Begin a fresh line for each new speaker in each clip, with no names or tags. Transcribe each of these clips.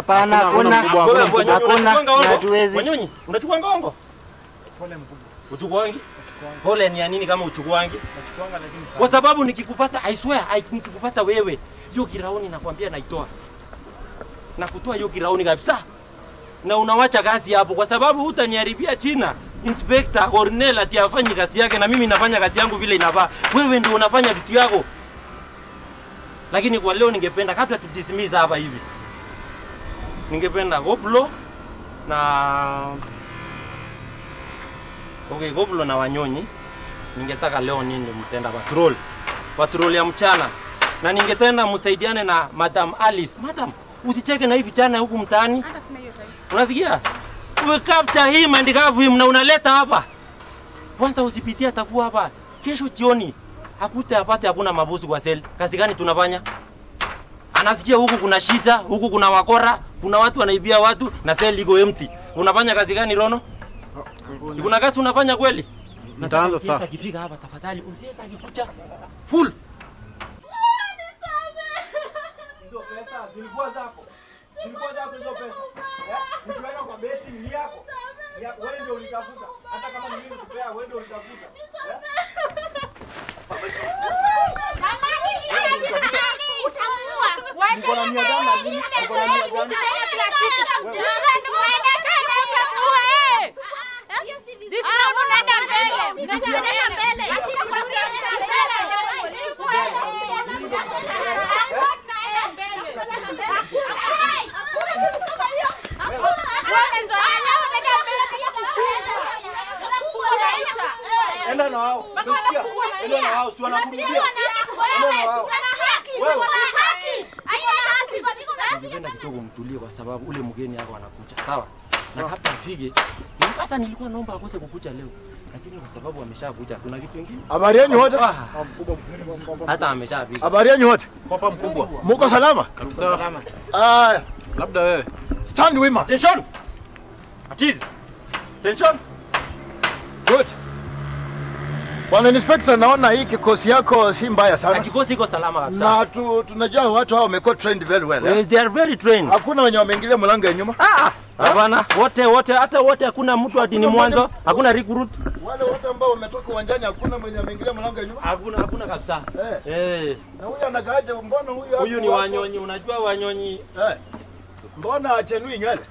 Hapana,
Hakuna
hakuna.
mkubwa,
Wewe,
hakuna
Wanyonyi,
Hakuna,
unachukua ngongo?
hatuwezi.
Wanyonyi, unachukua ngongo?
Pole mkubwa.
Uchukuangi? Pole ni ya nini kama uchukuangi?
Nachukuanga lakini sana.
Kwa sababu nikikupata, I swear, I, nikikupata wewe, hiyo kirauni nakwambia naitoa. Na kutoa hiyo kirauni kabisa. Na unawacha kazi hapo kwa sababu hutaniharibia China. Inspector Cornel ati afanyi kazi yake na mimi nafanya kazi yangu vile inafaa. Wewe ndio unafanya vitu yako. Lakini kwa leo ningependa kabla tu dismiss hapa hivi. Ningependa Goblo na Okay, Goblo na Wanyonyi ningetaka leo nini mtenda patrol patrol ya mchana na ningetenda msaidiane na Madam Alice. Madam, usicheke na hii vijana huku mtaani.
Hata sina hiyo time.
Unasikia? Uwe capture hii mandikavu hii na unaleta hapa. Kwanza usipitie atakuwa hapa. Kesho jioni akute apate hakuna mabusu kwa sel. Kazi gani tunafanya? Anasikia huku kuna shida, huku kuna wakora, kuna watu wanaibia watu na sel iko empty. Unafanya kazi gani Rono? Kuna kazi unafanya kweli?
Mtaanza
Nataka
saa.
akifika hapa tafadhali usiweza akikuja full.
Hizo pesa zilikuwa zako. Zilikuwa zako hizo pesa. Eh? Ukiweka kwa beti ni yako. Ni yako. Wewe ndio ulitafuta. Hata kama ni mimi nikupea, wewe ndio ulitafuta. Eh? Niko na mia gani na mimi? Niko na mia gani? Enda na wao. Umesikia? Enda na wao, si wanakurudia. Enda na wao.
Ningependa kidogo mtulie kwa sababu ule mgeni yako anakuja. Sawa? Na kabla afike, hata nilikuwa naomba akose kukuja leo. Lakini kwa sababu ameshakuja kuna kitu kingine.
Habari yenu wote?
Ah, hata ameshafika.
Habari yenu wote?
Papa mkubwa.
Muko salama?
Kabisa.
Ah,
Labda wewe.
stand wima.
Attention. Cheese. Attention.
Good. Bwana Inspector, naona hii kikosi yako si mbaya
Na
sana.
kikosi iko salama kabisa.
Na tu, tunajua watu hao wamekuwa trained very well. Eh?
Well, they are very trained.
Hakuna wenye wameingilia mlango ya nyuma.
Ah, hapana. Wote wote hata wote hakuna mtu ati ni
Hakuna
mwanzo,
mmoja-
hakuna recruit.
Wale wote ambao wametoka uwanjani hakuna mwenye ameingilia mlango ya nyuma.
Hakuna hakuna kabisa.
Eh.
Eh.
Na huyu anakaaje? Mbona huyu hapo
Huyu ni
hapo?
Wanyonyi, unajua Wanyonyi.
Eh. Mbona achenui nywele?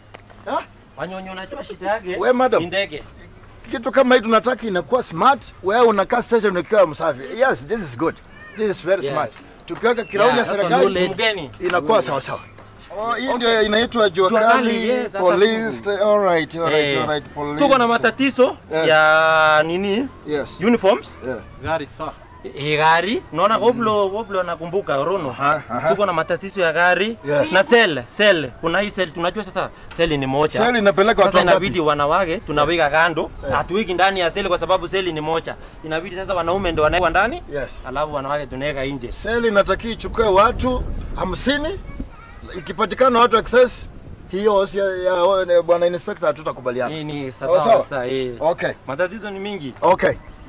Wanyonyi unajua shida yake.
We, madam.
Ni ndege.
Kitu kama hii tunataka inakuwa smart. Wewe unakaa station ukiwa msafi. Yes, this is good. This is very
Yes.
smart. Tukiweka kirauni ya
Yeah,
serikali
mgeni.
inakuwa sawa sawa. Oh, hii ndio inaitwa jua
Jua kali,
kali
yes, hata
police. All right, all right,
Eh,
all right, police.
Tuko na matatizo
Yes.
ya nini?
Yes.
Uniforms.
Yeah.
Gari saa.
Eh, gari. Unaona Goblo, Goblo nakumbuka Rono.
Aha, aha.
Tuko na matatizo ya gari
Yes.
na sel, sel. Kuna hii sel tunajua sasa seli ni moja.
Seli inapeleka watu
Sasa
wangapi?
inabidi wanawake tunaweka kando,
Eh.
hatuweki ndani ya seli kwa sababu seli ni moja. Inabidi sasa wanaume ndio wanawekwa ndani,
Yes.
alafu wanawake tunaweka nje.
Seli inatakiwa ichukue watu hamsini. Ikipatikana watu excess, hiyo si ya, ya, ya bwana inspector hatutakubaliana.
Hii ni
Sawa,
sasa
sawa.
sasa eh.
Okay.
Matatizo ni mingi.
Okay.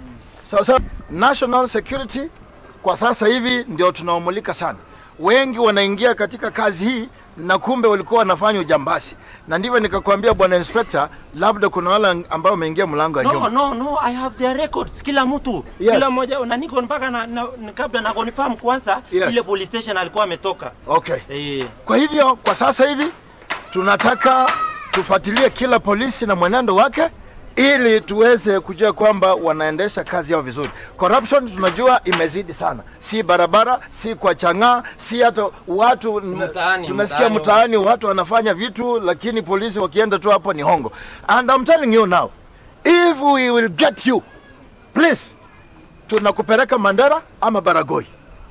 Sasa national security kwa sasa hivi ndio tunaomulika sana. Wengi wanaingia katika kazi hii na kumbe walikuwa wanafanya ujambazi, na ndivyo nikakwambia bwana inspector, labda kuna wale ambao wameingia mlango wa
No,
nyuma.
no, no, I have their records. Kila mtu,
Yes.
kila mmoja na niko mpaka na, na, na kabla na confirm kwanza
Yes.
ile police station alikuwa ametoka.
Okay.
Eh,
Kwa hivyo kwa sasa hivi tunataka tufuatilie kila polisi na mwenendo wake ili tuweze kujua kwamba wanaendesha kazi yao vizuri. Corruption tunajua imezidi sana, si barabara, si kwa chang'aa, si hata watu
Mtaani,
tunasikia
mtaani.
mtaani watu wanafanya vitu, lakini polisi wakienda tu hapo ni hongo. And I'm telling you now, if we will get you, please, tunakupeleka Mandera ama Baragoi,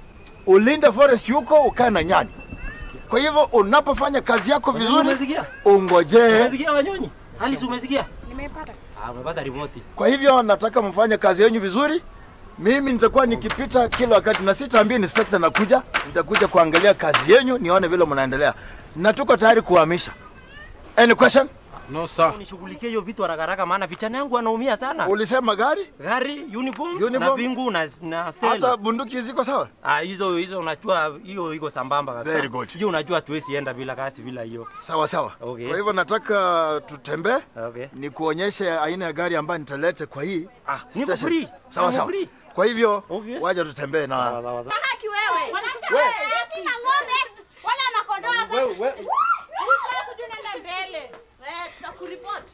ulinde forest huko, ukae na nyani. Kwa hivyo unapofanya kazi yako vizuri,
umesikia?
ungojee.
Umesikia Wanyonyi? Alice umesikia?
Nimeipata.
Ah, umepata ripoti.
Kwa hivyo nataka mfanye kazi yenu vizuri. Mimi nitakuwa nikipita kila wakati, na sitaambia inspector nakuja, nitakuja kuangalia kazi yenu, nione vile mnaendelea, na tuko tayari kuhamisha. Any question?
No sir.
Unishughulikie hiyo vitu haraka haraka maana vijana yangu wanaumia sana.
Ulisema gari?
Gari, uniform,
Uniform.
na pingu na na
Hata
sela.
bunduki ziko sawa?
Ah, hizo hizo unajua hiyo iko sambamba kabisa.
Very good.
Hiyo unajua tuwezi enda bila kasi bila hiyo.
Sawa sawa.
Okay.
Kwa hivyo nataka tutembee
Okay.
nikuonyeshe aina ya gari ambayo nitalete kwa hii
Ah, niko
station.
free.
Sawa
Niko
sawa.
free.
Kwa hivyo
Okay.
waje tutembee na
Sawa, sawa, sawa.
haki wewe.
We.
Sisi na ng'ombe wala makondoo hapa.
Wewe wewe
Usha kujunaenda mbele. Eh, tutakuripoti.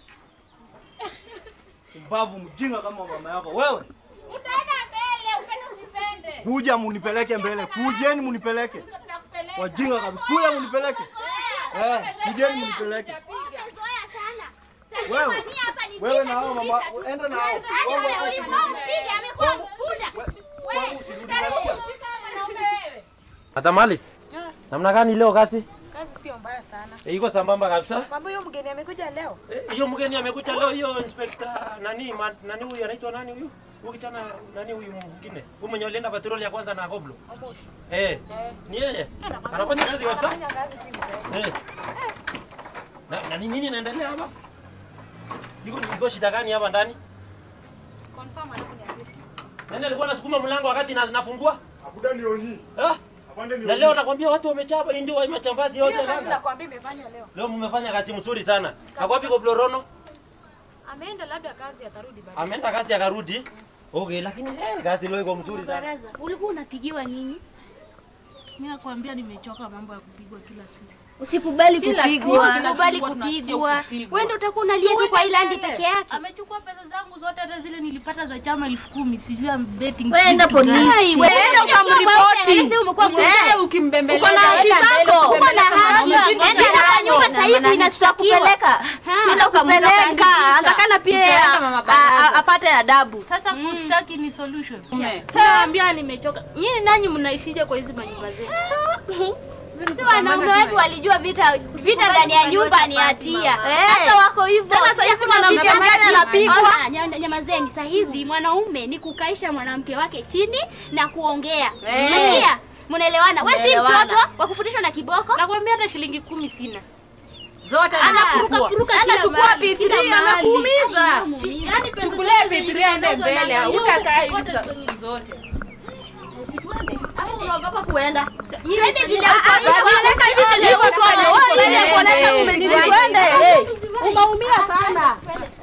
mbavu mjinga kama mama yako. Wewe
Utaenda mbele, upende usipende.
kuja munipeleke mbele. Kujeni munipeleke.
Tutakupeleka.
Wajinga kabisa. Kuja munipeleke. Eh, kujeni munipeleke.
Umezoea sana.
Wewe.
Tazamania hapa ni
Wewe
vita
na hao
tu,
mama
vita tu.
enda na hao.
Hata
Wewe
wewe huyu mama mpige, amekuwa mbuda.
Wewe usirudi nasikia.
Shika mwanaume wewe.
Hata Malis. Namna gani leo kazi?
Kazi sio mbaya sana.
E, iko sambamba kabisa.
Mambo hiyo mgeni amekuja leo.
Eh, Hiyo mgeni amekuja leo, hiyo inspector nani ma, nani huyu anaitwa nani huyu? Huyu kijana nani huyu mwingine? Huyu mwenye alienda patrol ya kwanza na Goblo.
Omoshi.
Eh. Ni yeye. Anafanya kazi kabisa.
Anafanya kazi si mbaya.
Eh. Na, na ni nini inaendelea hapa? Iko iko shida gani hapa ndani?
Confirm aliponiambia.
Nani alikuwa anasukuma mlango wakati na, nafungua?
Abuda nionyi.
Eh?
Apande
Na leo nakwambia watu wamechapa ndio wa machambazi yote
Hiyo kazi
sana.
nakwambia imefanya leo.
Leo mmefanya kazi mzuri sana. Akwapi Goblo Rono?
Ameenda labda kazi atarudi baadaye.
Ameenda kazi akarudi. Okay, lakini eh, kazi leo iko mzuri sana.
Baraza, ulikuwa unapigiwa nini?
Mimi nakwambia nimechoka mambo ya kupigwa kila siku.
Usikubali
Kila siku,
kupigwa.
kila
Usikubali
siku tunasikia
kupigwa.
kupigwa.
Wewe ndio utakuwa unalia tu kwa ilandi peke yake.
Amechukua pesa zangu zote, hata zile nilipata za chama elfu kumi sijui am betting.
Wewe enda
sijui kitu gani.
polisi. Wewe enda ukamripoti. Umekuwa
Wewe ukimbembeleza.
Uko na haki
enda mbele,
zako. Uko na
ukipeleka
haki.
mwanamke.
Enda kwa nyumba sasa hivi inashtakiwa. Tena ukampeleka.
Atakana pia apate adabu.
Sasa kustaki ni solution. Naambia nimechoka. Nyinyi nanyi mnaishije kwa hizi manyumba zenu?
Si wanaume wetu walijua vita vita ndani ya nyumba ni hatia. Sasa wako hivyo.
Tena saa hizi
Sasa
mwanamke
vita
mgani
ndani-
anapigwa?
Ona, nya- Nyamazeni, saa hizi mwanaume ni kukaisha mwanamke wake chini na kuongea.
Eh.
Unasikia? Mnaelewana? Wewe si
Mnaelewana.
mtoto wa kufundishwa na kiboko.
Nakwambia hata shilingi kumi sina.
Zote
Anakuruka kuruka kila
Anachukua
mahali, kila
P3
mahali.
anakuumiza.
Yaani pesa
Chukulia
zote
P3 aende
zilizonazo
mbele.
na
Hutakaa hivi
zote
sa- siku zote. Ama unaogopa kuenda?
Twende vile
Unataka hivi vile uko tu wewe ile kuonesha umenini twende. eh. Umeumia sana.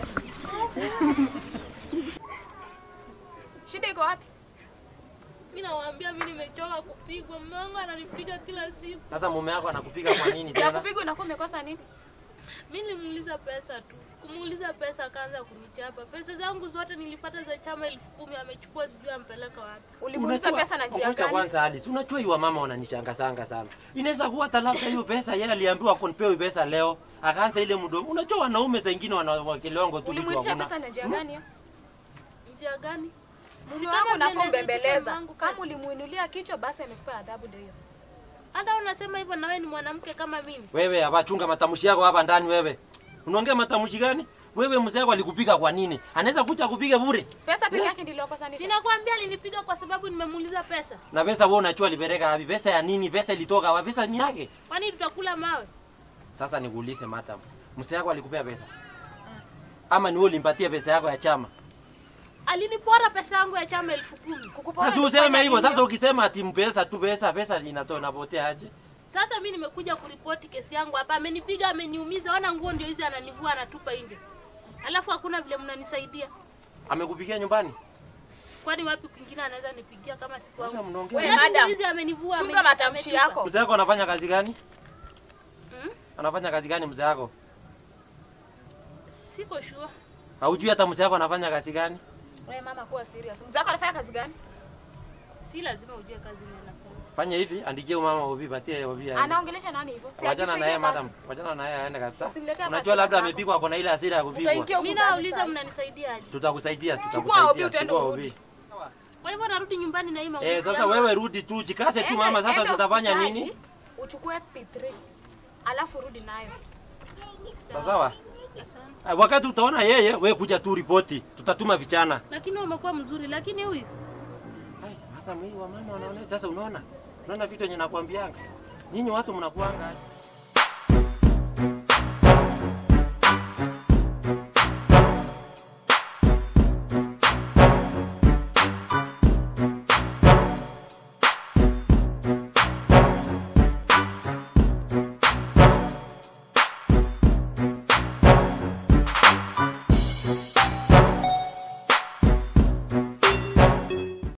Shida iko wapi?
Mimi nawaambia mimi nimechoka kupigwa. Mume wangu ananipiga kila siku.
Sasa mume wako anakupiga kwa nini
Ya
tena?
kupigwa inakuwa umekosa nini?
Mimi nilimuuliza pesa tu. Kumuuliza pesa akaanza kunichapa. Pesa zangu zote nilipata za chama elfu kumi amechukua sijui ampeleka wapi.
Ulimuuliza pesa na njia
Ngoja
gani?
kwanza Alice, unajua hiyo mama wananishangasanga sana. Inaweza kuwa hata labda hiyo pesa yeye aliambiwa kunipewa hiyo pesa leo, akaanza ile mdomo. Unajua wanaume saa ingine wanawakelewango tu vitu
Ulimuitisha
hakuna.
pesa na njia gani? hiyo?
Njia gani?
Mume
Si
wangu
kama
unafaa
vile
umbembeleza.
nilipitisha mangu
Kama
kazi.
ulimuinulia kichwa basi amekupa adhabu ndio hiyo.
Hata unasema hivyo na wewe ni mwanamke kama mimi.
Wewe hapa chunga matamshi yako hapa ndani wewe. Unaongea matamshi gani? Wewe mzee wako alikupiga kwa nini? Anaweza kuja kupiga bure.
Pesa peke yake ndio iliokosa nini?
Sinakwambia alinipiga kwa sababu nimemuuliza pesa.
Na pesa wewe unachua alipeleka wapi? Pesa ya nini? Pesa ilitoka wapi? Pesa ni yake.
Kwani tutakula mawe?
Sasa nikuulize madam. Mzee wako alikupea pesa? Ama ni wewe ulimpatia pesa yako ya chama?
Alinipora pesa yangu ya chama elfu kumi.
Kukupora
Sasa
ni
useme
kufanya
hivyo.
nini?
Sasa ukisema ati mpesa tu pesa, pesa inatoa inapotea aje?
Sasa mimi nimekuja kuripoti kesi yangu hapa. Amenipiga, ameniumiza. Ona nguo ndio hizi ananivua anatupa nje. Alafu hakuna vile mnanisaidia.
Amekupigia nyumbani?
Kwani wapi kwingine anaweza nipigia kama siku
Acha
yangu?
mnaongea.
Wewe,
Viatu
madam,
hizi amenivua.
Chunga
ameni-
matamshi
ametupa.
yako.
Mzee wako anafanya kazi gani?
Mm?
Anafanya kazi gani mzee wako?
Siko sure.
Haujui hata mzee wako anafanya kazi gani?
Wewe mama kuwa serious. Mzee wako anafanya kazi gani?
Si lazima ujue kazi ni anafanya.
Fanya hivi, andikie huyu mama Obi, patie Obi aende.
Anaongelesha nani hivyo? Si
Wachana na
akifikia
yeye
basi.
madam. Wachana na yeye aende kabisa.
Usimletee
Unajua
hasira
labda
zako.
amepigwa ako na ile hasira ya kupigwa.
Utaingia
Mimi
huko ndani
nauliza
sasa.
mnanisaidiaje?
Tutakusaidia,
Obi,
tutakusaidia.
utaenda
Chukua
urudi.
Obi.
Kwa hivyo narudi nyumbani na hii maumivu.
Eh, sasa
yangu.
wewe rudi tu, jikase tu
Enda-
mama, sasa
enda
tutafanya
hospitali,
nini?
Uchukue P3. Alafu rudi nayo.
Sawa sawa. Ah, Wakati utaona yeye, wewe kuja tu ripoti. Tutatuma vijana.
Lakini wewe umekuwa mzuri, lakini huyu
Ai, hata mimi wa mama wanaona sasa unaona? Unaona vitu yenye nakwambianga. Nyinyi watu mnakuanga